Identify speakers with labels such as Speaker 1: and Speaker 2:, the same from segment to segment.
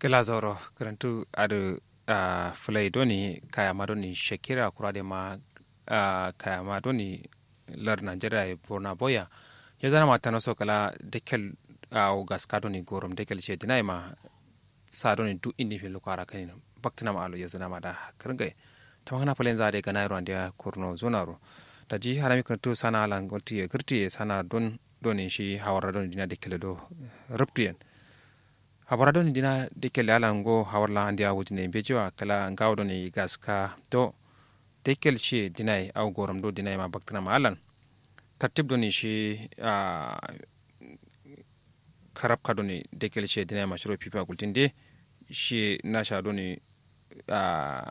Speaker 1: kila zoro karantu adu uh, fulai doni kaya ma doni shakira kurade ma uh, kaya ma doni lar nigeria e borna boya ya zana ma tano so kala dekel uh, gaska doni gorom dekel ce dinai ma sa doni du indi fi lukara kanin baktina ma alo ya zana ma da karngai ta magana falen za da ga nairo andiya kurno zonaro da ji harami karantu sana alan gonti ya kirti sana don doni shi hawara doni dina dekel do ruptiyan habara doni dina dekel ala ngo hawarla andia wujine bejiwa kala ngaw doni gaska do dekel shi dinai aw goram do dinai ma baktina ma alan tartib doni shi a karab ka doni dekel shi dinai ma shiro pipa gultinde shi nasha doni a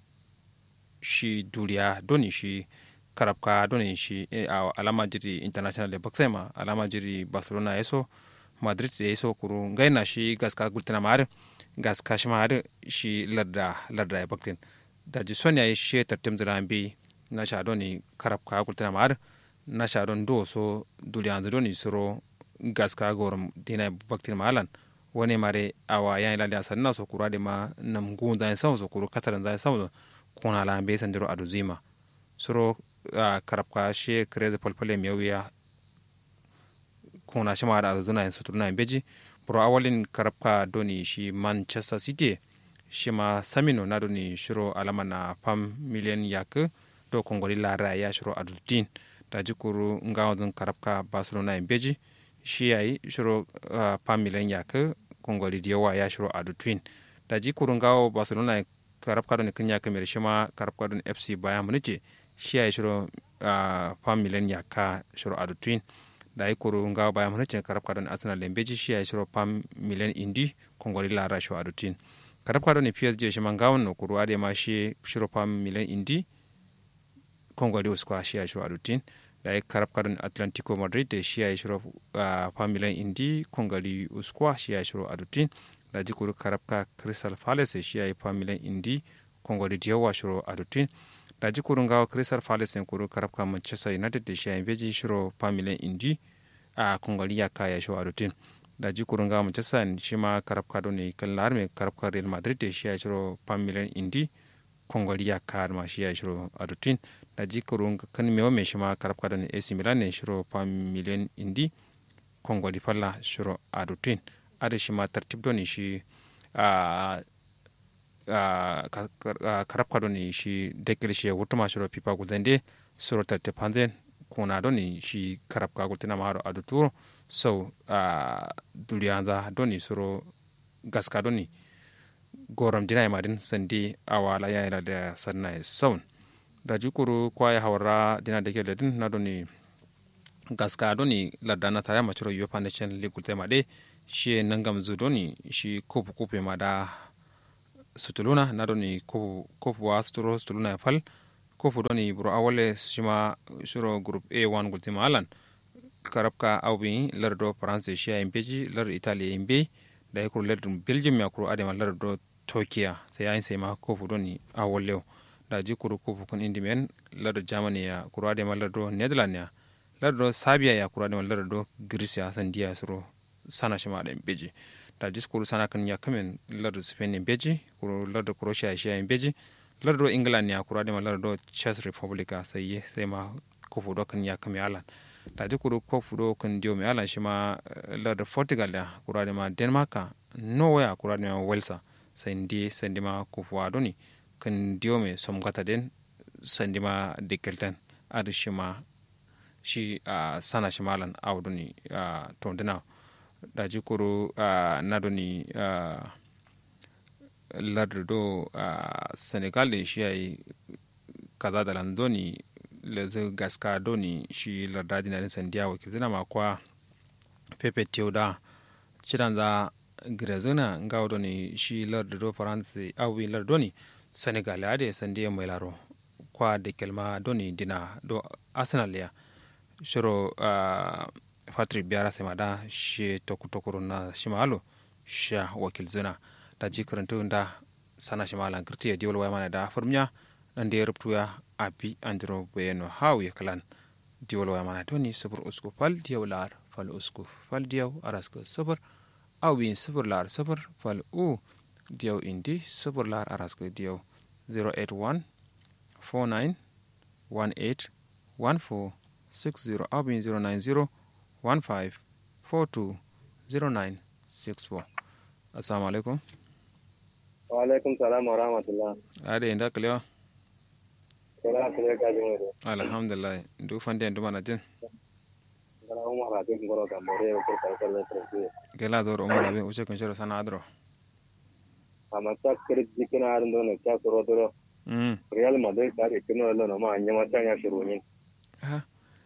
Speaker 1: shi duriya doni shi karab ka doni shi alama jiri international de baksema alama jiri barcelona yaso madrid ya iso kuru ngai na shi gaska gultina mar gaska shi mar shi larda larda ya baktin da ji son ya shi tartim zira bi na sha doni karab ka gultina mar na sha don do so duliyan doni suro gaska gorum dina baktin malan wani mare awa ya ila da sanna so kura de ma nam gun zai sau so kuru kataran zai sau kuna la be sandiro aduzima suro karab ka shi kreze polpole miyawiya kuna shi ma da zuna yin suturna beji bro awalin karabka doni shi manchester city shi ma samino na doni shiro alama na pam miliyan yak do kongoli lara ya shiro adultin da jikuru ngawazin karabka barcelona yin beji shi yayi shiro uh, pam miliyan yak kongoli diyawa ya shiro adultin da jikuru ngawo barcelona karabka doni kin yak mer shi ma karabka doni fc bayan munich shi yayi shiro uh, pam miliyan yak shiro adultin da yi koro nga baya mana cin karab kadon arsenal lembeji shi ya shiro pam miliyan indi kongori lara shi adutin karab kadon psg shi man gawon no koro ade ma shi shiro pam miliyan indi kongori uskwa shi ya shiro adutin da yi karab kadon atlantico madrid da shi ya shiro pam miliyan indi kongori uskwa shi ya shiro adutin da ji koro karab ka crystal palace shi ya yi pam miliyan indi kongori diyawa shiro adutin da ji kurun gawa crystal palace ne kuru karafka manchester united da shi a beji shiro familin indi a kungari ya kaya shi a rutin da ji kurun gawa manchester shi ma karafka don ne kan larme karafka real madrid da shi a shiro familin indi kungari ya kaya ma shi a shiro a rutin da ji kurun kan mewa mai shi ma karafka don ac milan ne shiro familin indi kungari falla shiro a rutin a da shi ma tartib don shi a karab ka doni shi dekkel shi wutuma shiro pipa gulende suro tatte panzen kuna doni shi karab ka gultina maharo adu turo so duliyanda doni suro gaska doni gorom dina madin sandi awala ya ila da sanna saun da jukuru kwaya hawara dina dekkel din na doni gaska doni ladana tare machiro yopa nation league gultema de shi nangam zu doni shi kopu kopu ma da sutuluna na doni kofu kofu wa suturo sutuluna ya fal kofu doni buro awale shima shuro group a1 gultima alan karabka awbi lardo france shi ya imbeji lar italia imbe da ya kuru lardin belgium ya kuru adema lardo turkiya sai yayin sai ma kofu doni awale da ji kuru kofu kun indimen lardo germany ya kuru adema lardo netherlands ya lardo sabia ya kuru adema lardo greece ya sandiya suro sana shima da imbeji da diskuru sana kan ya kamen lardo spain en beji kuro lardo croatia shi en beji lardo england ya kura ma lardo czech republica sai sai ma ko fudo kan ya kame alan da diskuru ko fudo kan dio me alan shi ma lardo portugal ya kura ma denmark norway ya kura ma wales sai ndi sandi ma ko fuado ni kan dio me som gata den sandi ma dikelten adu shi ma shi sana shi malan awduni to dina da jikuru uh, nadoni uh, lardo do uh, senegal shi yayi kaza da landoni lezu gaska doni shi larda dinarin sandiya wakil zina makwa pepe teuda cidan za grezuna nga doni shi lardo do france awi lardo ni senegal ade sandiya mai laro kwa da kelma doni dina do arsenal ya shiro uh, patrick biara sema da shi toku tokuru na shimalo sha wakil zuna da ji karantu da sana shimala girti ya diwal mana da farmiya nan da ya rubutu ya abi andro bayano hawu ya kalan diwal mana doni sabur usku fal diyaw lar fal usku fal diyaw araska sabur awin sabur lar sabur fal u diyaw indi sobor lar araska diyaw 081 49 18 14 60 abin 090 15 42 09 64 assalamu alaikum
Speaker 2: wa alaikum salam wa rahmatullah
Speaker 1: ade inda kalewa
Speaker 2: kala kale ka jin wado
Speaker 1: alhamdulillah du fande ndu mana jin
Speaker 2: kala umar habib ngoro ka more ko ka ka le tresi
Speaker 1: gela dor umar abi uche kun shiro sana adro
Speaker 2: ama ta kire jikina har ndo ne ka soro doro
Speaker 1: mm
Speaker 2: real madrid ka ke kino lo no ma anya ma ta ya shiru ni
Speaker 1: ha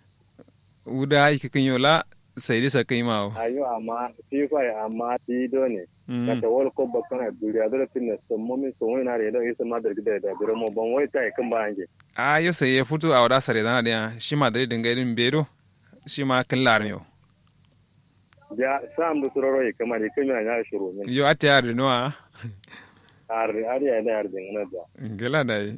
Speaker 1: uda iki kinyo la sai disa kai mawo
Speaker 2: ayo amma fifa amma ti do ne ka
Speaker 1: mm
Speaker 2: ta wol ko bakkan duriya dole tin ne so mo mi so wani na re do isa madrid da da biro mo bon wai ta kan ba anje
Speaker 1: a yo sai ya fito a wada sare dana dia shi ma dare dinga irin bedo shi ma kin larmiyo
Speaker 2: ya sam du sororo yi kama ni kinyo ya shiru ni
Speaker 1: yo ate yar no a
Speaker 2: ar ar ya da ar din na da
Speaker 1: gela dai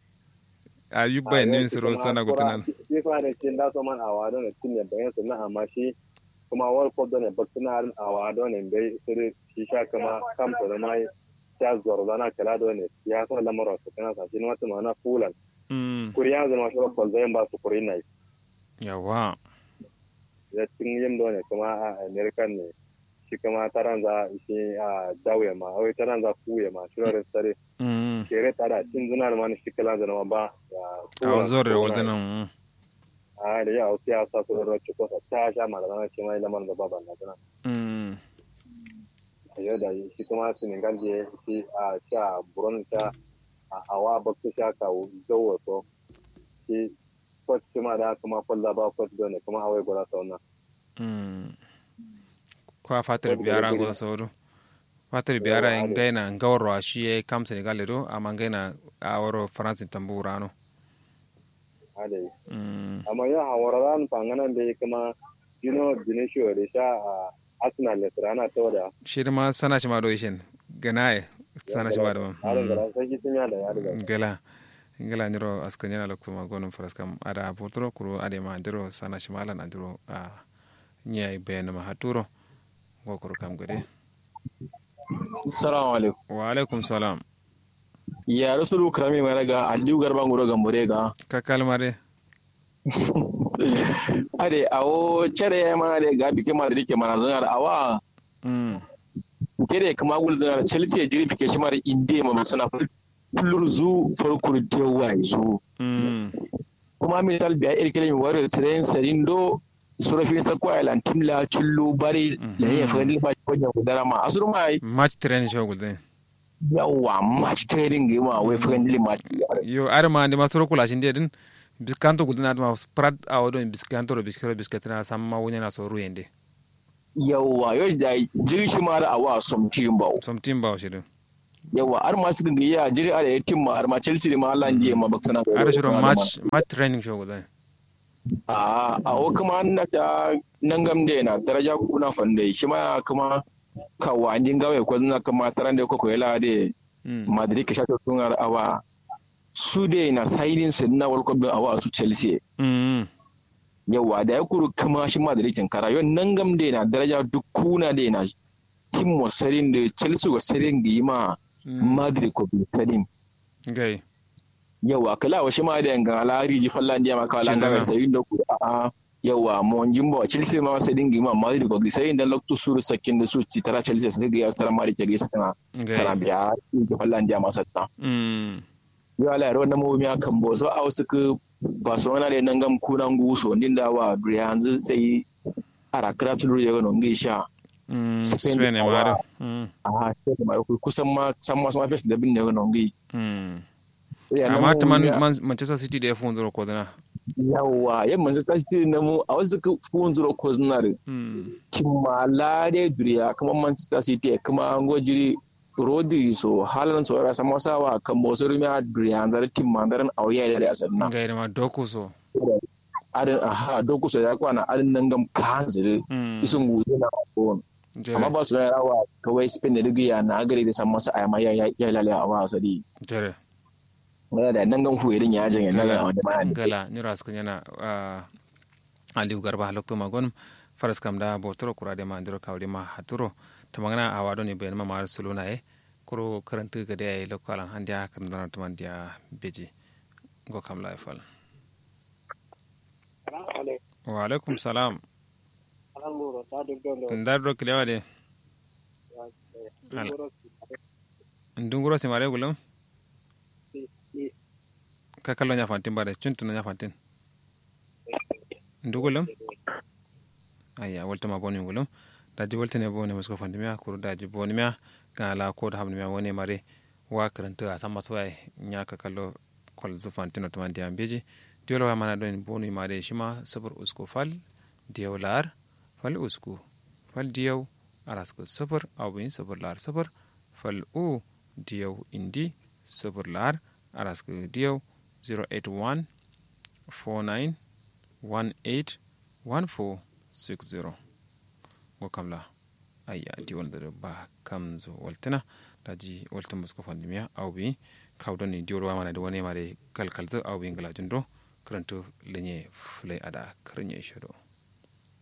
Speaker 1: a yu bai ne siro sana gutunan
Speaker 2: fifa ne tin da so man awado ne tin ne bayan sunna amma shi kuma world cup da ne bakina harin awado ne bai sirri shi sha kama kamta da mai ya zuwa zana kala da ne ya so lamar su kana sa shi ne wata mana fulan
Speaker 1: mm
Speaker 2: kuriya zama shi ko zai ba su kuri nai
Speaker 1: yawa
Speaker 2: ya tin yin da ne kuma a american ne shi kuma taran za shi a dawe ma wai taran za kuye ma shi ran sare
Speaker 1: mm
Speaker 2: kere tada cin zuna da mani shi kala da ma ba
Speaker 1: a zor da wadannan
Speaker 2: a da ya wasu ya sa su ran ci ko ta sha ma da zana shi mai lamar da baban na tana
Speaker 1: mm
Speaker 2: a yau da shi kuma senegal je shi a sha buron ta a awa bakku sha ka zawo to shi kwat shi ma da kuma kwalla ba kwat da ne kuma awai gwada ta wannan
Speaker 1: mm kwa fatar biyara go sauro fatar biyara in gaina ngawro shi e kam senegal do amma gaina a woro france tamburano
Speaker 2: hada yi
Speaker 1: mm
Speaker 2: amma yau hawara ran fanganan da ya kuma dino dinisho da sha a arsenal da tsirana ta wada
Speaker 1: shi ma sana shi ma do ishin ganaye sana shi ma do
Speaker 2: harin da sai ki tunya da ya riga
Speaker 1: gela ngela ndiro askanyana loktuma gonum fraskam ada potro kuro ade ma ndiro sana shi malan andiro a nyai ben ma haturo go kuro kam gode
Speaker 3: Assalamu alaikum.
Speaker 1: wa alaikum salam
Speaker 3: Ya Rasulu Karami mai raga Aliyu Garba Ngoro Gambore ga.
Speaker 1: ka kalmare
Speaker 3: Ade awo cere ya ma de ga bike ma da dike mana zan awa
Speaker 1: mm
Speaker 3: kere kama gul zan Chelsea ya jiri bike shi ma da inde ma suna kullur zu farkur tewa zu.
Speaker 1: mm
Speaker 3: Kuma mi tal biya ir kele mi wari tren serindo surafi ta kwa lan timla chullu bari la ya fa ni ba ko nya gudara ma asuru mai
Speaker 1: match train show gulde
Speaker 3: yawa match training ga ma wai fa ni match
Speaker 1: yo ar ma ndi masoro kula shinde din biskanto gulde na ma prat awodo biskanto ro biskero biskatana samma wunya na so ruyende
Speaker 3: yawa yau da jiri shi ma da awa somtin ba
Speaker 1: som timba o shirin
Speaker 3: yawa har ma suka ga ya jiri ala ya timma har ma Chelsea da ma Allah ndiye ma baksana
Speaker 1: ar shiro match match training show gulde
Speaker 3: a a o kuma an da ta nan gam da na daraja kuna fande shi ma kuma kawa an jin gawe ko zuna kuma taran da ko ko yala de
Speaker 1: mm
Speaker 3: Madrid ka shato tun har awa su de na signing sin na World Cup din awa su Chelsea
Speaker 1: mm
Speaker 3: yawa da ya kuru kuma shi Madrid kin kara yon nan gam da na daraja duk kuna da na tim wasarin da Chelsea wasarin da yi ma Madrid ko bi sarin
Speaker 1: gai
Speaker 3: yawa kala wa shi ma da yanga alari ji fallan dia maka lan ga sai da ku a yawa mo jimbo chelsea ma sai dingi ma madrid ko sai da lokto suru sakin da su ci tara chelsea sai ga ya tara mari ke gisa kana sana biya ji fallan dia masa ta
Speaker 1: mm
Speaker 3: yo ala ro na mo mi akan bo so a wasu ku barcelona da nan gam kunan guso din da wa yanzu sai ara kratul ya ga non gisha
Speaker 1: mm spain e mare mm
Speaker 3: a sai da mare kusan ma san ma sama fes da bin da ga non gi
Speaker 1: mm amma ta man manchester city da ya fi wanzuro ko dana
Speaker 3: yawa yan manchester city na mu a wasu ka fi wanzuro ko dana da kimma lade duriya kuma manchester city kuma an gojiri rodri so halan so ya sama sawa kan bosu rumiya duriya zar timma zaran auya da asar na
Speaker 1: ga ma doku so
Speaker 3: adin aha doku so ya kwana adin nan gam kan zire isun gudu na ko amma ba su rawa kawai spain da rigiya na gari da san masa ayama ya ya lalaya a wasari
Speaker 1: jere
Speaker 3: wala da nan gan huirin ya janye nan ga wanda ma
Speaker 1: gala ni ras kan yana aliu garba halokto magon faras kam da botoro kura de ma ndiro kawde ma haturo to magana awado ni ben ma mar suluna e kuro karantu ga da lokalan handiya kan dana tuman dia beji go kam la fal wa alaikum salam ndar do kilewa de ndunguro si mare gulum ka kallo nya fantin bare chuntu nya fantin ndugulum ayya walta ma boni gulum daji walta ne boni musko fandi miya kuru daji boni miya kan la ko da hamni miya woni mare wa karanta a sama tuwai nya ka kallo kol zu fantino to mandi ambeji diolo wa mana don boni mare shima sabur usko fal diyaw lar fal usku fal diyaw arasko sabur awin sabur lar sabur fal u diyaw indi sabur lar arasko diyaw 081 49 18 1460 go kamla ayya di wonde ba kamzo waltina daji walta musko fandimiya awbi kawdoni diwol wamana de woni mare kalkalzo awbi ngala jundo karanto lenye fulay ada karanye shodo